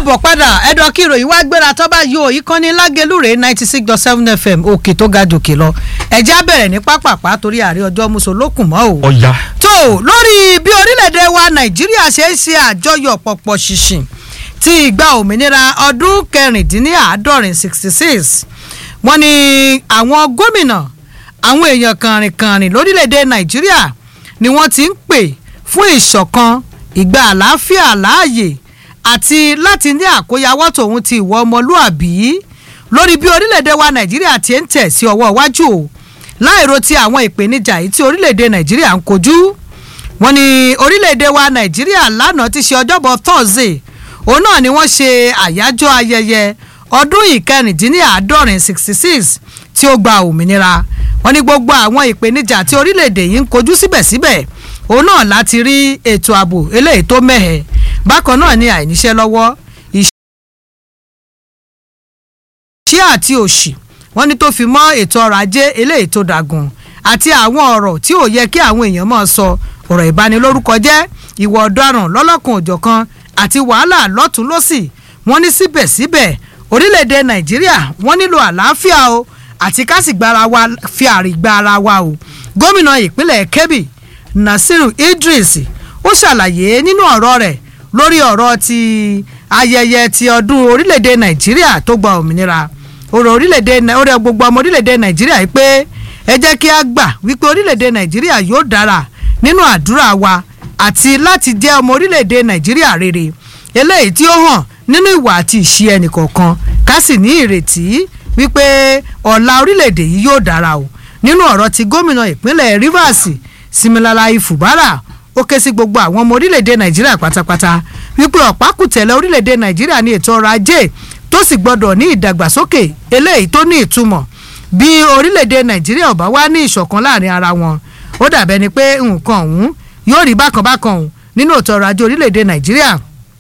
káàbọ̀ padà ẹ̀dọ̀ kí ìròyìn wá gbéra tó bá yọ ìkànnì lágẹlúrè ninety six dot seven fm òkè tó ga jòkè lọ ẹ̀jẹ̀ á bẹ̀rẹ̀ ní pápápá torí àárẹ̀ ọjọ́ mùsùlùkùn mọ́ o. ọ̀ya. tó lórí bí orílẹ̀-èdè wa nàìjíríà ṣe ń ṣe àjọyọ̀ pọ̀pọ̀ ṣìnṣìn ti ìgbà òmìnira ọdún kẹrìndínláàádọ́rin sixty six wọ́n ní àwọn gómìnà àwọn èèyàn kàrìnkàrìn lórílẹ̀-èdè nàìjíríà ni wọ́n ti ń pè fún ìṣọ̀kan ìgbà àlàáfíà láàyè àti láti ní àkóyawọ́ tòun ti ìwọ ọmọlúàbí lórí bí orílẹ̀-èdè wa nàìjíríà ti ń tẹ̀ sí ọwọ́ iwájú o láìro ti àwọn ìpèníjà yìí tí orílẹ̀-èdè nàìjíríà ń kojú wọ́n ní orílẹ̀-èdè wa nàìjíríà lánàá ti ṣe ọjọ́bọ̀ thursday òun náà ni wọ́n ṣe àyájọ́ ayẹyẹ ọdún ìkẹrìndínláàádọ́rin sixty six tí ó gba òmìnira wọ́n ní gbogbo àwọn ìpèníjà tí orílẹ̀-èdè yìí ń kojú síbẹ̀síbẹ̀ òun náà láti rí ètò ààbò eléyìí tó mẹ́hẹ̀ bákan náà ni àìníṣẹ́ lọ́wọ́ ìṣẹ́ àti òṣì wọ́n ní tó fi mọ́ ètò ọrọ̀ ajé eléyìí tó dàgùn àti àwọn ọ̀rọ̀ tí ò yẹ kí àwọn èèyàn máa sọ ọ̀rọ̀ ìbanilórúkọ jẹ́ ìwà ọ̀daràn lọ́lọ́kan òjọ̀kan àti wàhálà lọ́tún lọ́sì wọ́n ní síbẹ̀síbẹ̀ orílẹ̀-èdè nàìjíríà wọ́n nílò àlàáfíà o àti ká sì gbára wa fi àrígbá ara wa o gómìnà ìpínlẹ̀ kebbi nasiru idris ó ṣàlàyé nínú ọ̀rọ̀ rẹ̀ lórí ọ̀rọ̀ ti ayẹyẹ ti ọdún orílẹ̀-èdè nàìjíríà tó gba òmìnira ọ̀rọ̀ orílẹ̀-èdè ọ̀rẹ́ gbogbo ọmọ orílẹ̀-èdè nàìjíríà yìí pé ẹ jẹ́ kí a gbà wípé orílẹ̀-èdè nàìjíríà yóò dára nínú àdúrà wa àti láti jẹ́ ọmọ orílẹ̀-èdè nàìjíríà rere eléyìí tí ó hàn nínú ìwà àti ìṣe ẹnìkọ̀ọ̀kan ká sì ní ìrètí wípé ọ̀la orílẹ̀-èdè yìí yóò dára o nínú ọ̀rọ̀ ti gómìnà ìpínlẹ̀ rivers similala ifubara ó ké sí gbogbo àwọn ọmọ orílẹ̀-èdè nàìjíríà pátápátá wípé ọ̀pákùtẹ̀lẹ̀ orílẹ̀-èdè nàìjíríà ní ètò ọrọ̀ ajé tó sì gbọdọ̀ ní ìdàgbàsókè eléyìí tó ní ìtumọ̀ bí orílẹ̀-èdè nàìjíríà ò bá wá ní ìṣọ̀kan láàrin ara wọn ó dàbẹ́ ni pé nǹkan ọ̀hún yóò rí bákan bákan ọ̀hún nínú ètò ọrọ̀ ajé orílẹ̀-èdè nàìjíríà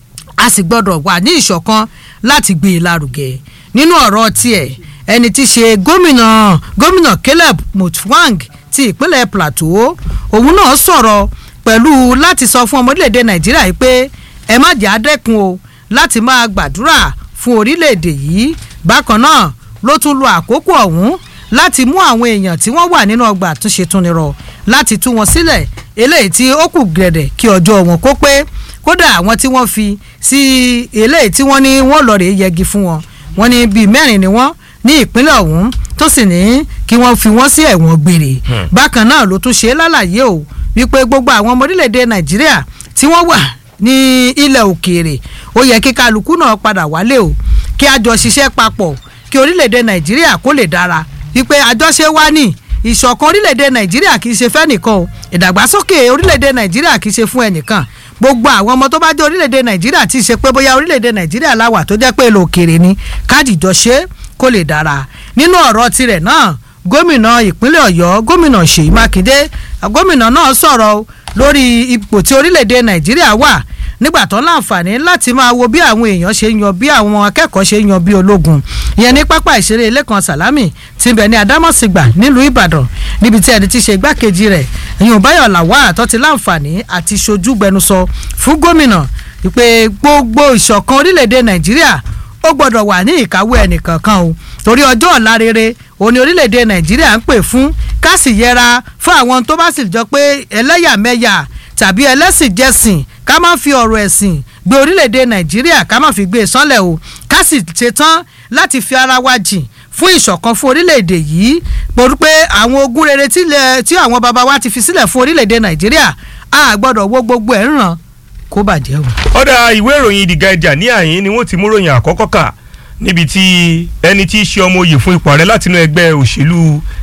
a sì gbọdọ̀ wà ní ìṣọ̀kan láti gbé e lárugẹ nínú ọ̀rọ̀ tiẹ̀ ẹni tí ṣe gómìnà gómìnà caleb mutfwang ti ìpínlẹ̀ plateau òun náà sọ̀rọ̀ pẹ̀lú láti sọ fún ọmọ orílẹ̀-èdè nàìjíríà yìí pé ẹ má jẹ́ àdẹ́kun o láti máa gbàdúrà fún orílẹ̀-èdè yìí bákan náà ló tún lo àkókò ọ̀hún láti mú àwọn èèyàn tí wọ́n wà nínú ọgbà àtúnṣe túnirọ̀ láti tú wọn sílẹ̀ eléyìí tí ó kù gẹ̀dẹ̀ kí ọjọ́ wọn kó pé kódà àwọn tí wọ́n fi sí eléyìí tí wọ́n ní wọ́n lọ rèé yẹgi fún wọn wọ́n ní bíi mẹ́rin ni wọ́n ní ìpínlẹ̀ ọ̀hún tó sì ní kí wọ́n fi wọ́n sí ẹ̀wọ̀n gbére bákan náà ló tún ṣe é lálàyé o wípé gbogbo àwọn ọmọ orílẹ̀-èdè nàìjíríà tí wọ́n wà ní ilẹ̀ òkèèrè ó yẹ kí kálukú náà padà wálé o kí a jọ ṣiṣẹ́ papọ̀ kí orílẹ̀-èdè nàìjíríà kó lè dára wípé àjọṣe wa ní ìṣọ̀kan orílẹ̀-èdè nàìjíríà kì í ṣe fẹ́nìkan o ìdàgbàsókè orílẹ̀-èdè nàìjíríà kì í ṣe fún ẹnìkan gbogbo àwọn ọmọ tó bá jẹ́ orílẹ̀-èdè nàìjíríà tí ì ṣe pé bóyá orílẹ̀-èdè nàìjíríà láwà tó jẹ́ pé èlò òkèèrè ni káàdì jọ ṣe kó lè dára nínú ọ̀rọ̀ tirẹ̀ náà gómìnà ìpínlẹ̀ ọ̀yọ́ gómìnà ṣèyí mákindé gómìnà náà sọ̀rọ̀ lórí ipò tí orílẹ̀-èdè nàìjíríà wà nígbà tó láǹfààní láti máa wo bí àwọn èèyàn ṣe yan bí àwọn akẹ́kọ̀ọ́ ṣe yan bí ológun ìyẹn ní pápá ìṣeré lẹ́kan sàlámì tí ń bẹ ní adámọ̀sìgbà nílùú ìbàdàn níbi tí ẹni tí ṣe igbákejì rẹ̀ ìyẹn báyọ̀ làwà àtọ́ ti láǹfààní àti ṣojú gbẹnusọ fún gómìnà pé gbogbo ìṣọ̀kan orílẹ̀-èdè nàìjíríà ó gbọ́dọ̀ wà ní ìkáwé ẹnìkankan o torí ọjọ́ ọ̀la rere òní orílẹ̀-èdè nàìjíríà ń pè fún ká sì yẹra fún àwọn tó bá sì jọ pé ẹlẹ́yàmẹ̀yà tàbí ẹlẹ́sìn jẹ́sìn ká má fi ọ̀rọ̀ ẹ̀sìn gbé orílẹ̀-èdè nàìjíríà ká má fi gbé e sánlẹ̀ o ká sì ṣetán láti fi ara wa jìn fún ìṣọ̀kan fún orílẹ̀-èdè yìí pẹ̀lú pé àwọn ogún rere tí àwọn baba wa ti fi sílẹ̀ fún orílẹ̀-èdè nàìjíríà a gbọ́dọ̀ wo gbogbo ẹ̀ ń ràn kó bàjẹ́ o. ọ̀dà ìwé ìròyìn The Guardian ní àyín ni wọ́n ti mú ròyìn àkọ́kọ́ kà níbi tí ẹni tí í ṣe ọmọ oyè fún ipò ààrẹ látinú ẹgbẹ́ òṣèlú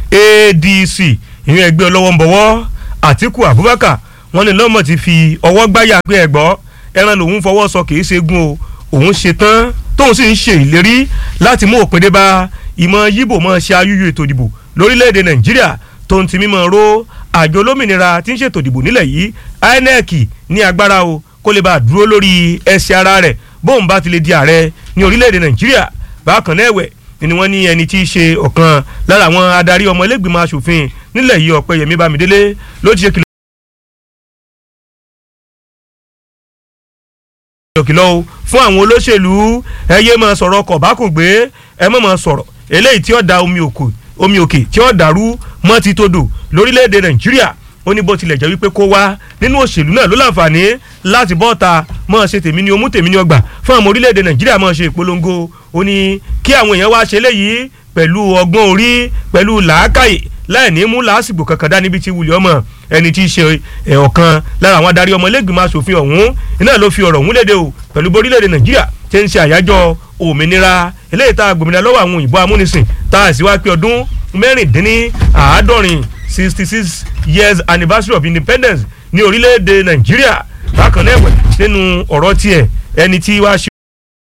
ADC ìyẹn ẹgbẹ́ ọlọ́wọ́ ń bọ̀wọ́ Àtíkù Abubakar wọ́n ní lọ́mọ ti fi ọwọ́ gbáyà pé ẹ̀gbọ́ ẹran lòun fọwọ́ sọ kì í ṣe gun o òun ṣe tán tóun sì ń ṣe ìlérí láti mú òpin dé bá ìmọ̀ yíbò mọ̀ ṣe ayúyú ètò ìdìbò lórílẹ̀‐èdè Nàìjíríà tó ń ti mímọ̀ ro àjọ olómìnira tí ń ṣètò ìdìbò nílẹ̀ yìí INEC ní agbára o kó lè bá a dúró lórí ẹsẹ̀ ara rẹ̀ bóun bá ti lè di ààrẹ ní orílẹ̀‐èdè Nàìjíríà bákan náà ẹ̀wẹ̀ ni wọ́n ní ẹni tí í ṣe ọ̀kan lára àwọn adarí ọmọ ẹlẹ́gbìmọ̀ asòfin nílẹ̀ yìí Ọ̀pẹ́yẹmí Bámidélé ló ti ṣe kìlọ̀ kìlọ̀ o fún àwọn olóṣèlú ẹ yé máa sọ̀rọ̀ kọ̀bákùngbé ẹ má máa sọ̀rọ̀ eléyìí tí ó da omi òkè omi òkè tí ó dàrú mọ́ ti todò lórílẹ̀‐èdè nàìjíríà ó ní bó tilẹ̀ jẹ́ wípé kó wá nínú òṣèlú náà ló láǹfààní láti bọ́ ta mọ́ ṣe tèmi ní omú tèmi ní ọgbà fún àwọn orílẹ̀‐èdè nàìjíríà mọ́ ṣe ìpolongo ó ní kí àwọn èèyàn wá ṣe léyìí pẹ̀lú ọgbọ́n orí pẹ̀lú làákàyè láì ní mú làásìgbò kankan dá níbi tí wulẹ̀ ọmọ ẹni tí í ṣe ọ̀kan lára àwọn adarí ọmọlẹ́gbìmọ̀ asòfin ọ̀hún iná ló fi ọ̀rọ̀ ọ̀hún léde o pẹ̀lú borílẹ̀‐èdè nàìjíríà tí ń ṣe àyájọ́ òmìnira eléyìí tá a gbòmìnira lọ́wọ́ àwọn òyìnbó amúnisìn tá a sì wá pé ọdún mẹ́rìndínláàádọ́rin sixty six years anniversary of independence ní orílẹ̀‐èdè nàìjíríà bákan náà ẹ̀wẹ̀ nínú ọ̀rọ̀ tiẹ̀ ẹni tí wàá ṣe